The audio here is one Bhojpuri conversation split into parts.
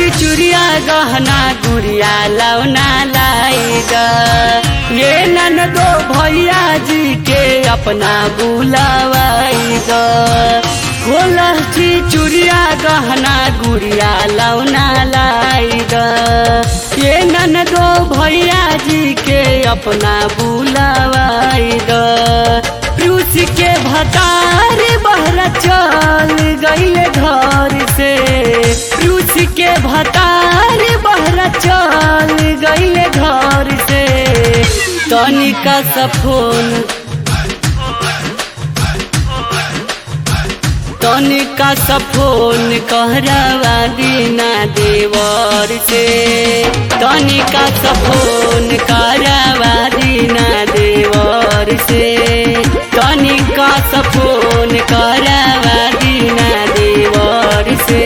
चिचुरिया गहना गुड़िया लौना लाएग ये नन दो भैया जी के अपना बुलावाएग खोला चिचुरिया गहना गुड़िया लौना लाएग ये नन दो भैया जी के अपना बुलावाएग रूस के भतार बहरा चल गईले घर से रूस के भतार बहरा चल गईले घर से तनिका सफोन तनिका सफोन कहरावा दीना देवर से तनिका सफोन कहरावा दीना देवर से तनिका सफोन कहरावा दीना देवर से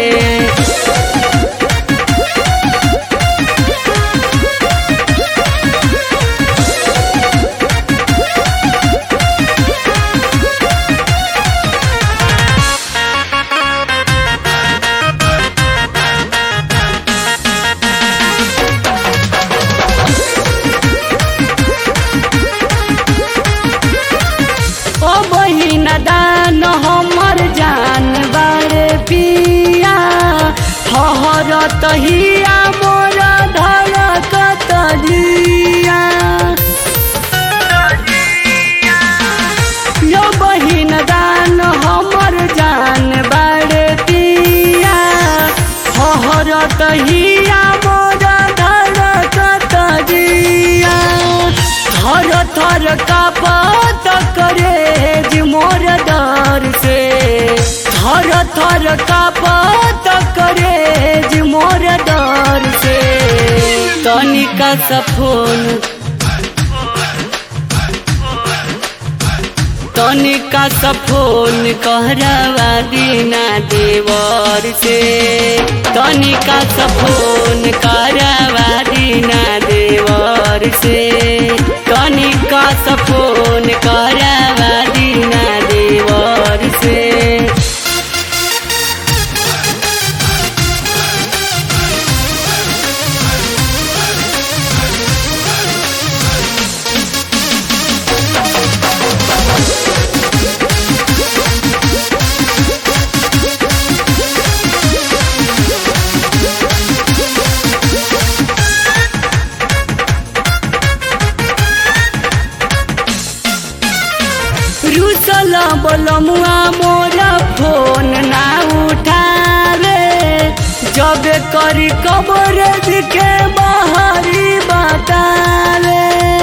ओ बहिन दान हमर जान बारे पिया हहर तहिया मोर धड़कत दिया यो बहिन दान हमर जान बारे पिया हहर तहिया मोर धड़कत दिया थर थर का बात करे जी मोर डर से थर थर का बात करे जी मोर डर से तनिका सफोन तनिका सफोन कहरावा दीना देवर से तनिका सफोन कहरावा दीना देवर से तनिका सफोन कहरावा दीना देवर से रुसल बलमुआ मोरा फोन ना उठावे जब करी कबर के बाहरी बतावे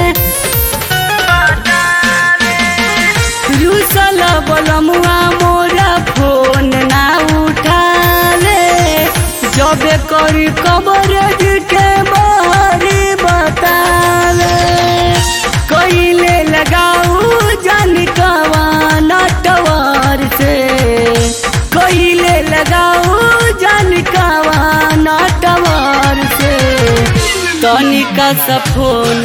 रुसल बलमुआ मोरा फोन ना उठावे जब करी कबर के बाहरी बतावे कइले लगाऊ जान कवाना टवर से कइले लगाऊ जान कवाना टवर से तनिका सफोन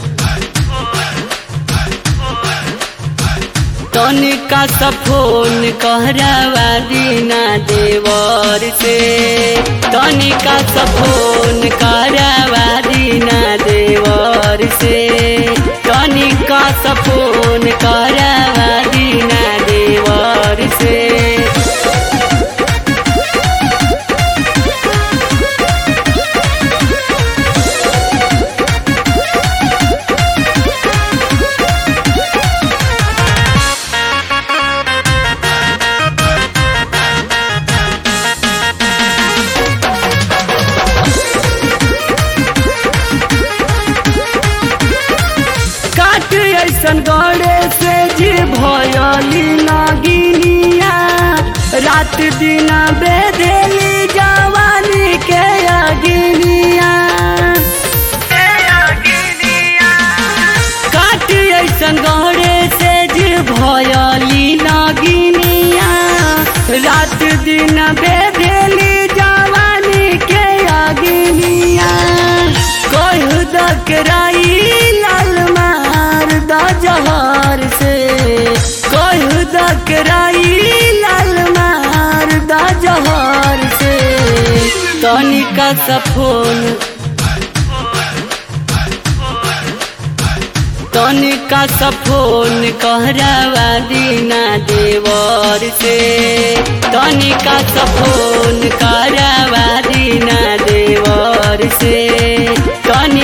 तनिका सफोन कहरावा दीना देवर से तनिका सफोन कहरावा दीना देवर से तनिका सफोन कहरावा दीना देवर से काट ऐसन गड़े से जी भयली नागिनिया रात दिन बेधेली जवानी के अगिनिया काट ऐसन गड़े से जी भयली नागिनिया रात दिन बेधेली जवानी के अगिनिया कहु दकराई लाल मार द जहर से कहु दकराई लाल मार द जहर से तनिका सा फोन तनिका सा फोन कहरावा दीना देवर से तनिका सा फोन कहरावा दीना देवर से तनि